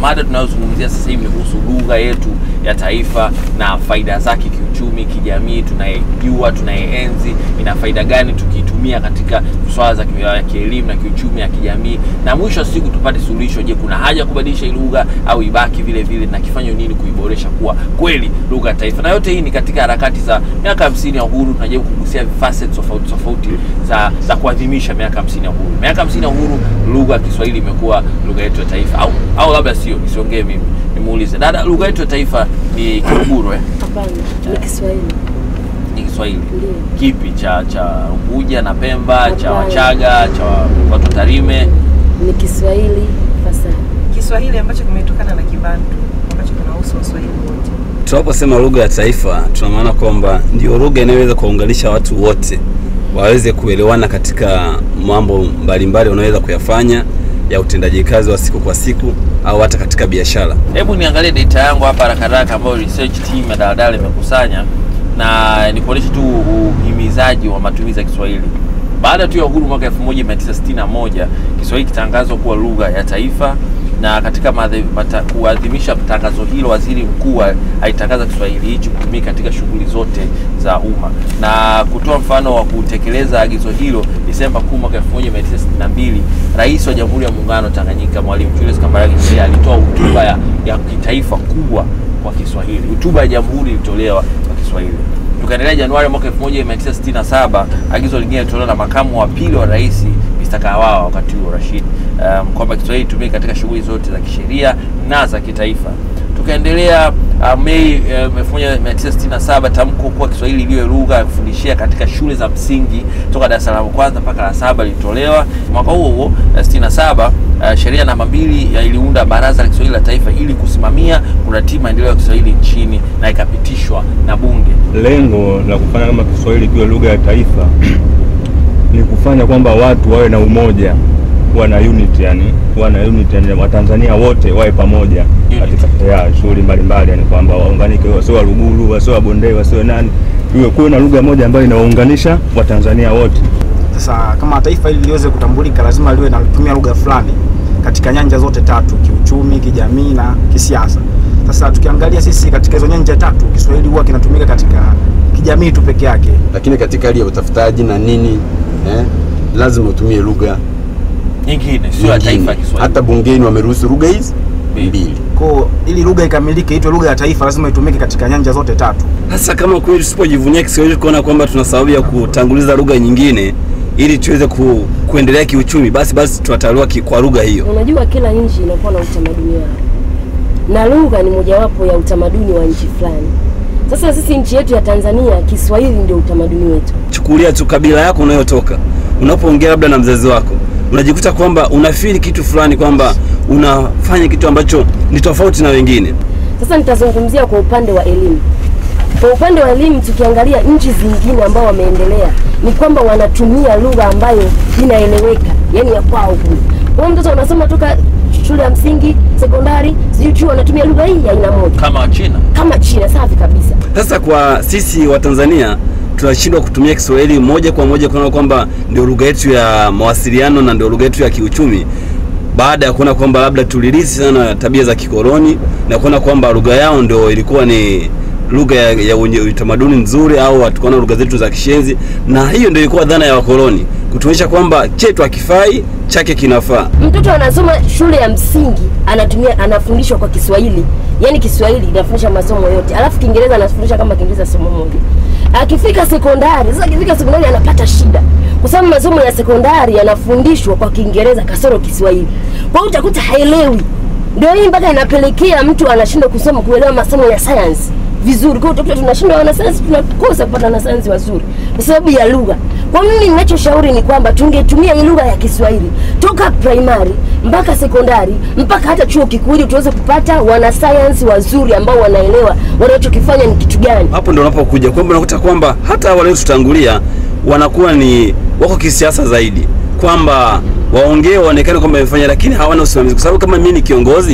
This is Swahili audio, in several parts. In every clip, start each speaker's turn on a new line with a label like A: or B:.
A: mada tunayozungumzia sasa hivi ni kuhusu lugha yetu ya taifa na faida zake kiuchumi, kijamii, tunayejua, tunayeenzi, ina faida gani tukiitumia katika swala za ki- ya kielimu na kiuchumi na kijamii, na mwisho wa siku tupate suluhisho. Je, kuna haja ya kubadilisha hii lugha au ibaki vile vile, na kifanywe nini kuiboresha kuwa kweli lugha ya taifa? Na yote hii ni katika harakati za miaka hamsini ya uhuru. Tunajaribu kugusia facets tofauti tofauti za, za kuadhimisha miaka hamsini ya uhuru. Miaka hamsini ya uhuru, lugha ya Kiswahili imekuwa lugha yetu ya taifa, au au labda sio, nisiongee mimi, nimuulize dada, lugha yetu ya taifa ni Kiluguru eh?
B: Hapana, ni Kiswahili.
A: ni Kiswahili
B: Ndio.
A: kipi cha cha Unguja na Pemba, cha
B: Hapana.
A: Wachaga, cha watu wa Tarime?
B: Ni Kiswahili fasaha.
C: Kiswahili ambacho kimetokana na Kibantu ambacho kinahusu Waswahili wote.
D: Tunaposema lugha ya taifa, tuna maana kwamba ndio lugha inayoweza kuwaunganisha watu wote waweze kuelewana katika mambo mbalimbali wanaweza kuyafanya ya utendaji kazi wa siku kwa siku au hata katika biashara.
A: Hebu niangalie data yangu hapa haraka haraka ambayo research team ya Daladala imekusanya na nikuonyeshe tu uhimizaji wa matumizi ya Kiswahili. Baada tu ya uhuru mwaka 1961 Kiswahili kitangazwa kuwa lugha ya taifa, na katika maadhi- mata- kuadhimisha tangazo hilo, waziri mkuu a- alitangaza Kiswahili hichi kutumika katika shughuli zote za umma. Na kutoa mfano wa kutekeleza agizo hilo, Desemba 10 mwaka 1962 Rais wa Jamhuri ya Muungano wa Tanganyika Mwalimu Julius Kambarage Nyerere alitoa hotuba ya, ya kitaifa kubwa kwa Kiswahili. Hotuba ya Jamhuri ilitolewa kwa Kiswahili. Tukaendelea Januari mwaka 1967, agizo lingine lilitolewa na makamu wa pili wa rais Mr. Kawawa wakati huo Rashid, um, kwamba Kiswahili itumike katika shughuli zote za kisheria na za kitaifa. Tukaendelea uh, Mei uh, 1967 tamko kuwa Kiswahili iliyo lugha ya kufundishia katika shule za msingi toka darasa la kwanza mpaka la saba lilitolewa. Mwaka huo huo uh, 67 uh, sheria namba mbili ya iliunda Baraza la Kiswahili la Taifa ili kusimamia kuratibu maendeleo ya Kiswahili nchini na ikapitishwa na Bunge.
E: Lengo la kufanya kama Kiswahili kiwe lugha ya taifa ni kufanya kwamba watu wawe na umoja, kuwa na unity, yani kuwa na unity, yani Watanzania wote wawe pamoja
A: Unity.
E: katika ya shughuli mbalimbali, yani kwamba waunganike, wasiwe Waluguru, wasiwe Wabondei, wasiwe nani, iwe kuwe na lugha moja ambayo inawaunganisha Watanzania wote.
F: Sasa kama taifa hili liweze kutambulika, lazima liwe natumia lugha fulani katika nyanja zote tatu, kiuchumi, kijamii na kisiasa. Sasa tukiangalia sisi katika hizo nyanja tatu, Kiswahili huwa kinatumika katika kijamii tu peke yake.
G: lakini katika hali ya utafutaji na nini eh, lazima utumie lugha
A: Nyingine sio ya
G: nyingine.
A: taifa ya Kiswahili.
G: Hata bungeni wameruhusu lugha hizi
A: Mbili.
G: mbili.
F: Kwa ili lugha ikamilike itwe lugha ya taifa, lazima itumike katika nyanja zote tatu.
D: Hasa kama kweli tusipojivunia Kiswahili kuona kwamba tuna sababu ya kutanguliza lugha nyingine ili tuweze ku, kuendelea kiuchumi, basi basi tunatawaliwa ki- kwa lugha hiyo.
B: Unajua kila nchi inakuwa na utamaduni wao, na lugha ni mojawapo ya utamaduni wa nchi fulani. Sasa sisi nchi yetu ya Tanzania, Kiswahili ndio utamaduni wetu.
D: Chukulia tu kabila yako unayotoka, unapoongea labda na mzazi wako, unajikuta kwamba unafiri kitu fulani, kwamba unafanya kitu ambacho ni tofauti na wengine.
B: Sasa nitazungumzia kwa upande wa elimu. Kwa upande wa elimu, tukiangalia nchi zingine ambao wameendelea, ni kwamba wanatumia lugha ambayo inaeleweka, yani ya kwao kule. Kwa hiyo mtoto unasoma toka shule ya msingi, sekondari, sijui chuo, wanatumia lugha hii ya aina moja
A: Kama Wachina
B: kama China. Safi kabisa.
D: Sasa kwa sisi wa Tanzania tunashindwa kutumia Kiswahili moja kwa moja kuona kwamba ndio lugha yetu ya mawasiliano na ndio lugha yetu ya kiuchumi, baada ya kuona kwamba labda tulirisi sana tabia za kikoloni na kuona kwamba lugha yao ndio ilikuwa ni lugha ya, ya wenye utamaduni nzuri, au tukaona lugha zetu za kishenzi, na hiyo ndio ilikuwa dhana ya wakoloni kutuonyesha kwamba chetu hakifai, chake kinafaa.
B: Mtoto anasoma shule ya msingi anatumia anafundishwa kwa Kiswahili, yaani Kiswahili inafundisha masomo yote, alafu Kiingereza anafundisha kama Kiingereza somo moja. Akifika sekondari, sasa akifika sekondari anapata shida, kwa sababu masomo ya sekondari yanafundishwa kwa Kiingereza kasoro Kiswahili. Kwa hiyo utakuta haelewi. Ndio hii mpaka inapelekea mtu anashindwa kusoma kuelewa masomo ya science vizuri. Kwa hiyo utakuta tunashindwa wanasayansi, tunakosa kupata wanasayansi wazuri kwa sababu ya lugha. Kwa mimi ninachoshauri ni kwamba tungetumia hii lugha ya Kiswahili toka primary mpaka sekondari mpaka hata chuo kikuu ili tuweze kupata wanasayansi wazuri ambao wanaelewa wanachokifanya ni kitu gani.
D: hapo ndo unapokuja kwamba unakuta kwamba hata wale tutangulia wanakuwa ni wako kisiasa zaidi, kwamba waongee waonekane kwamba wamefanya, lakini hawana usimamizi, kwa sababu kama mimi ni kiongozi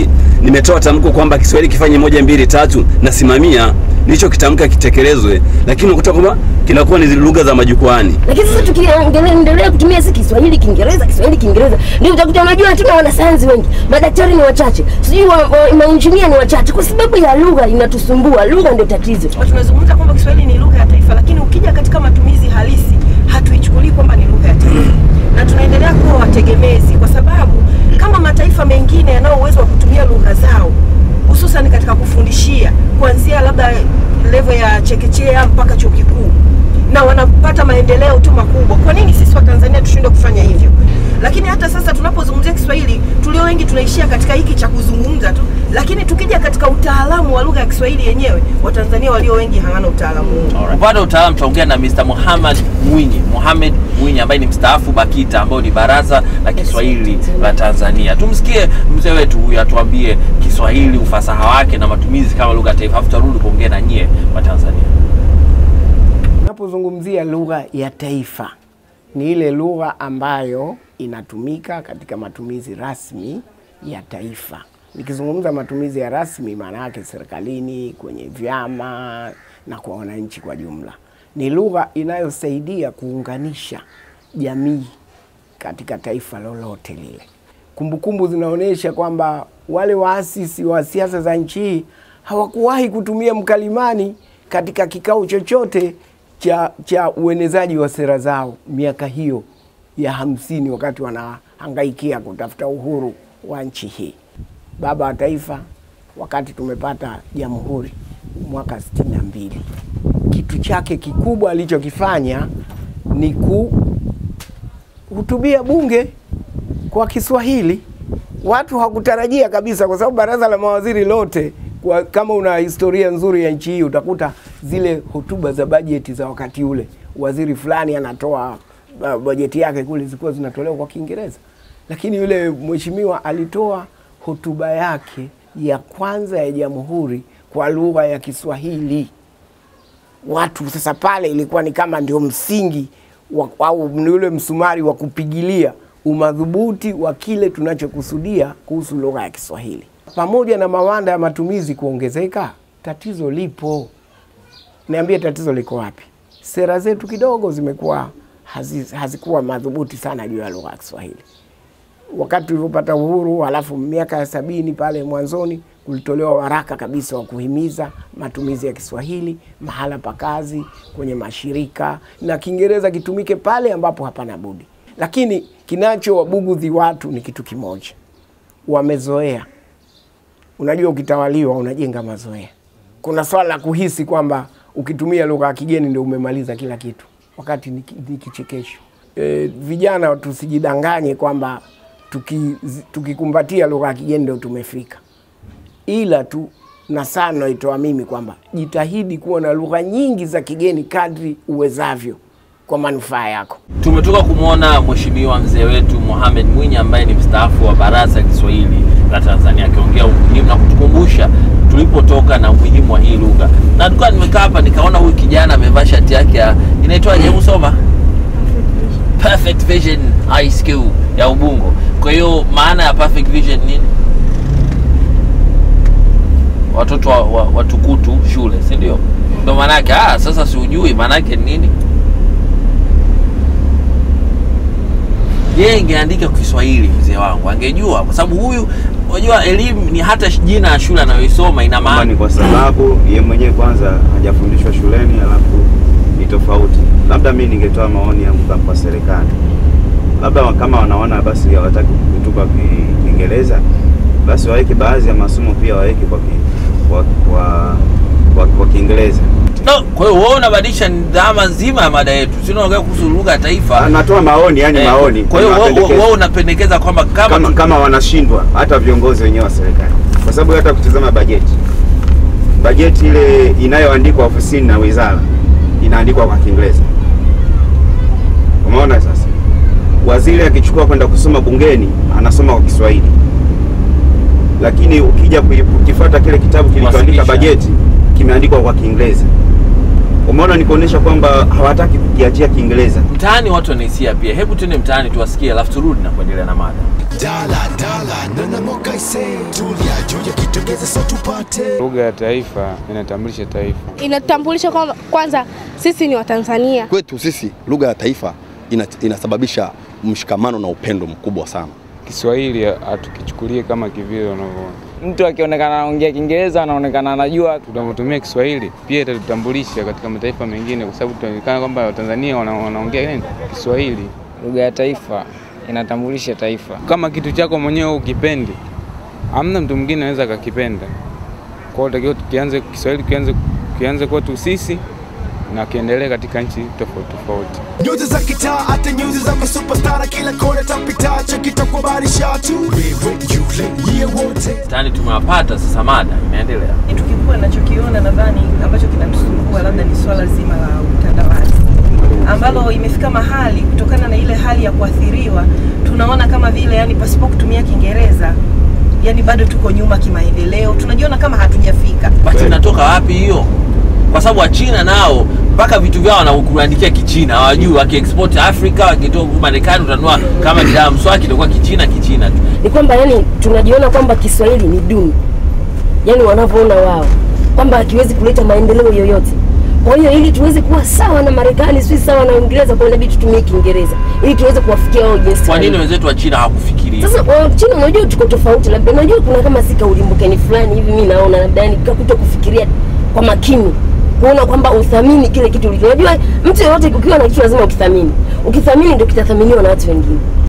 D: nimetoa tamko kwamba Kiswahili kifanye moja mbili tatu, nasimamia nilichokitamka kitekelezwe, lakini unakuta kwamba kinakuwa ni zile lugha za majukwani.
B: lakini sasa tukiendelea kutumia si Kiswahili Kiingereza, Kiswahili Kiingereza, ndio utakuta unajua, hatuna wanasayansi wengi, madaktari ni wachache, sijui wa, wa, mainjinia ni wachache, kwa sababu ya lugha inatusumbua. Lugha ndio tatizo.
C: Kwa tumezungumza kwamba Kiswahili ni lugha ya taifa, lakini ukija katika matumizi halisi hatuichukulii kwamba ni lugha ya taifa, na tunaendelea kuwa wategemezi, kwa sababu kama mataifa mengine yanao uwezo wa kutumia lugha zao hususan katika kufundishia kuanzia labda level ya chekechea mpaka chuo kikuu na wanapata maendeleo tu makubwa. Kwa nini sisi wa Tanzania tushindwe kufanya hivyo? Lakini hata sasa tunapozungumzia Kiswahili, tulio wengi tunaishia katika hiki cha kuzungumza tu, lakini tukija katika utaalamu wa lugha ya Kiswahili yenyewe, Watanzania walio wengi hawana utaalamu huo.
A: Upande wa utaalamu tutaongea na Mr. Muhammad Mwinyi, Mohamed Mwinyi ambaye ni mstaafu BAKITA ambayo ni Baraza la Kiswahili la Tanzania. Tumsikie mzee wetu huyu atuambie Kiswahili, ufasaha wake na matumizi kama lugha ya taifa, afu tutarudi kuongea na nyie wa Tanzania.
H: Unapozungumzia lugha ya taifa ni ile lugha ambayo inatumika katika matumizi rasmi ya taifa. Nikizungumza matumizi ya rasmi, maana yake serikalini, kwenye vyama na kwa wananchi kwa jumla. Ni lugha inayosaidia kuunganisha jamii katika taifa lolote lile. Kumbukumbu zinaonyesha kwamba wale waasisi wa siasa za nchi hii hawakuwahi kutumia mkalimani katika kikao chochote cha, cha uenezaji wa sera zao miaka hiyo ya hamsini wakati wanahangaikia kutafuta uhuru wa nchi hii. Baba wa Taifa wakati tumepata jamhuri mwaka sitini na mbili, kitu chake kikubwa alichokifanya ni kuhutubia bunge kwa Kiswahili. Watu hakutarajia kabisa, kwa sababu baraza la mawaziri lote kwa, kama una historia nzuri ya nchi hii utakuta zile hotuba za bajeti za wakati ule, waziri fulani anatoa uh, bajeti yake kule zilikuwa zinatolewa kwa Kiingereza, lakini yule mheshimiwa alitoa hotuba yake ya kwanza ya jamhuri kwa lugha ya Kiswahili. Watu sasa pale ilikuwa ni kama ndio msingi wa, au ni ule msumari wa kupigilia umadhubuti wa kile tunachokusudia kuhusu lugha ya Kiswahili. Pamoja na mawanda ya matumizi kuongezeka, tatizo lipo. Niambie, tatizo liko wapi? Sera zetu kidogo zimekuwa hazi, hazikuwa madhubuti sana juu ya lugha ya Kiswahili. Wakati tulipopata uhuru, halafu miaka ya sabini pale mwanzoni kulitolewa waraka kabisa wa kuhimiza matumizi ya Kiswahili mahala pa kazi, kwenye mashirika na Kiingereza kitumike pale ambapo hapana budi. Lakini kinachowabugudhi watu ni kitu kimoja, wamezoea. Unajua, ukitawaliwa unajenga mazoea. Kuna swala la kuhisi kwamba ukitumia lugha ya kigeni ndio umemaliza kila kitu, wakati ni ki- ni kichekesho. E, vijana tusijidanganye kwamba tuki- tukikumbatia lugha ya kigeni ndio tumefika, ila tu na sana naitoa mimi kwamba jitahidi kuwa na lugha nyingi za kigeni kadri uwezavyo kwa manufaa yako.
A: Tumetoka kumwona mheshimiwa mzee wetu Mohamed Mwinyi ambaye ni mstaafu wa Baraza la Kiswahili la Tanzania akiongea umuhimu na kutukumbusha tulipotoka na umuhimu wa hii lugha. Na tulikuwa nimekaa hapa nikaona huyu kijana amevaa shati yake ya inaitwaje, hebu soma Perfect Vision High School ya Ubungo. Kwa hiyo maana ya Perfect Vision nini? Watoto wa, wa, watukutu shule, si ndio? Ndio maana yake. Ah, sasa si ujui maana yake ni nini? yeye ingeandika kwa Kiswahili mzee wangu angejua, kwa sababu huyu, unajua elimu ni hata jina ya shule anayoisoma ina
I: Kama
A: maana.
I: ni kwa sababu ye mwenyewe kwanza hajafundishwa shuleni, alafu ni tofauti. Labda mi ningetoa maoni yangu kama kwa serikali, labda kama wanaona basi hawataki kutupa Ki- Kiingereza, basi waweke baadhi ya masomo pia waweke kwa ki- kwa kwa, kwa, kwa Kiingereza.
A: No, kwa hiyo wewe unabadilisha dhama nzima ya mada yetu, si unaongea kuhusu lugha ya taifa.
I: Natoa maoni, yani
A: Eh,
I: maoni.
A: Kwa hiyo wewe-
I: mapendekezo.
A: wewe unapendekeza kwamba kama,
I: kama,
A: tu-
I: kama wanashindwa hata viongozi wenyewe wa serikali, kwa sababu hata kutizama bajeti, bajeti ile inayoandikwa ofisini na wizara inaandikwa kwa Kiingereza. Umeona sasa, waziri akichukua kwenda kusoma bungeni anasoma kwa Kiswahili, lakini ukija kui- ukifuata kile kitabu kilichoandika
A: Kuwasilisha.
I: bajeti kimeandikwa kwa Kiingereza. Umeona, ni kuonyesha kwamba hawataki kukiachia Kiingereza.
A: Mtaani watu wanahisia pia. Hebu tuende mtaani tuwasikie, alafu turudi na kuendelea na mada.
J: Lugha ya taifa inatambulisha taifa.
K: Inatambulisha kwamba kwanza sisi ni Watanzania.
L: Kwetu sisi lugha ya taifa ina, inasababisha mshikamano na upendo mkubwa sana.
J: Kiswahili hatukichukulie kama kivile unavyoona.
M: Mtu akionekana anaongea Kiingereza anaonekana anajua.
J: Tunavyotumia Kiswahili pia itatutambulisha katika mataifa mengine, kwa sababu tunaonekana kwamba Watanzania wana- wanaongea nini Kiswahili.
M: Lugha ya taifa inatambulisha taifa.
J: Kama kitu chako mwenyewe ukipendi, hamna mtu mwingine anaweza akakipenda. Kwa hiyo takiwa tukianze Kiswahili kianze kianze kwetu sisi na kiendelee katika nchi tofauti tofauti.
N: Nyuzi za kitaa hata nyuzi za masupastara kila kona tapita chakita kwa barisha tu wewe yule yeye wote
A: Mtaani tumewapata, sasa mada imeendelea.
C: Kitu kikubwa ninachokiona nadhani ambacho kinatusumbua labda ni swala zima la utandawazi ambalo imefika mahali kutokana na ile hali ya kuathiriwa tunaona kama vile yani pasipo kutumia Kiingereza yani bado tuko nyuma kimaendeleo, tunajiona kama hatujafika.
A: Basi inatoka wapi hiyo? Kwa sababu Wachina nao mpaka vitu vyao wanakuandikia Kichina, hawajui wakiexport Afrika, wakitoa huku Marekani utanunua kama ni dawa mswaki itakuwa Kichina Kichina tu.
B: ni kwamba yani tunajiona kwamba Kiswahili ni duni, yani wanavyoona wao kwamba hakiwezi kuleta maendeleo yoyote. Kwa hiyo ili tuweze kuwa sawa na Marekani, si sawa na Uingereza, kwa inabidi tutumie Kiingereza ili tuweze kuwafikia wao jinsi
A: Kwa nini
B: walivyo.
A: wenzetu wa China hawakufikiria?
B: Sasa wa China unajua tuko tofauti, labda unajua kuna kama si kaulimbukeni fulani hivi, mimi naona labda yani kuto kufikiria kwa makini kuona kwamba uthamini kile kitu ulicho. Unajua mtu yeyote ukiwa na kitu lazima ukithamini, ukithamini ndio kitathaminiwa na watu wengine.